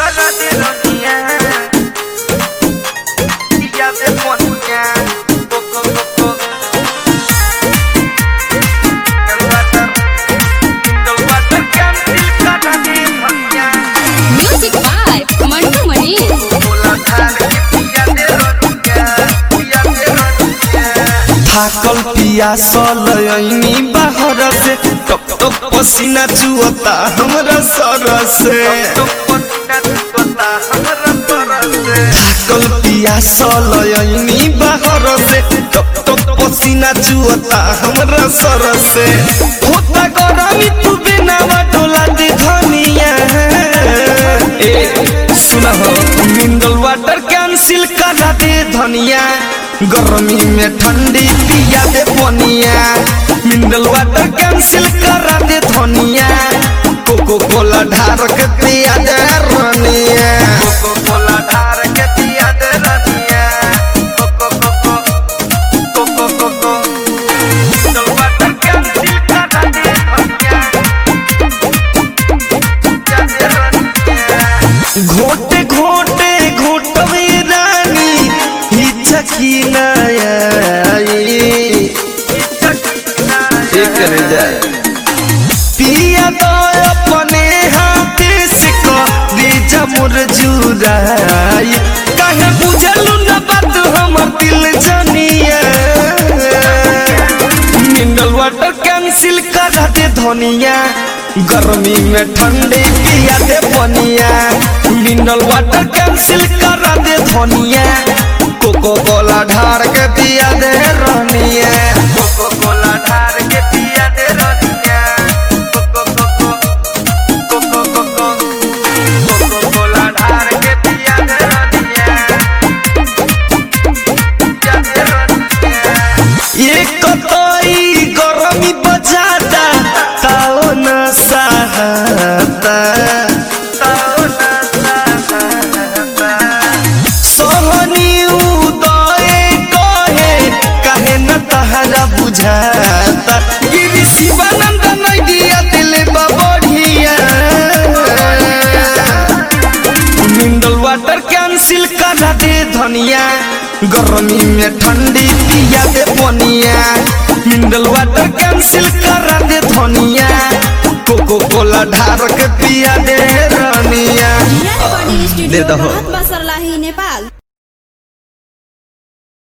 cara de rodilla. Y ya te ponía poco, poco. El water, el water cancel cara de rodilla. Music Vibe, Mantu Mani. थाकल पियासल ऐनी बाहर से टप टप पसीना चुअता हमरा सर से थाकल पियासल ऐनी बाहर से टप टप पसीना चुअता हमरा सर से होता गरमी तू बिना डोला दे धनिया ए सुना हो मिनरल वाटर कैंसिल करा दे धनिया गर्मी में ठंडी पिया दे पनिया मिनरल वाटर कैंसिल करा दे धनिया कोको कोला ढार के पिया दे रनिया घोटे घोटे घोटवे रानी हिचा की करे जाए पिया तो अपने हाथे से करी जमुर जुराई कहे बुझलू न बात हमर दिल जनिया मिनरल वाटर कैंसिल करा दे धनिया गर्मी में ठंडे पिया दे पनिया मिनरल वाटर कैंसिल करा दे धनिया कोको कोला ढार के पिया दे रनिया ये कतई गरमी बजाता ताओ न सहता सोहनी उदय कहे कहे न तहरा बुझाता गिरी शिवानंद नैया दिले बढ़िया मिनरल वाटर कैंसिल करा दे धनिया गर्मी में ठंडी पिया दे पनिया मिनरल वाटर कैंसिल करा दे धनिया कोको कोला ढार के पिया दे रनिया रिया रेकर्डिङ दे स्टुडियो दहो। महात्मा सर्लाही नेपाल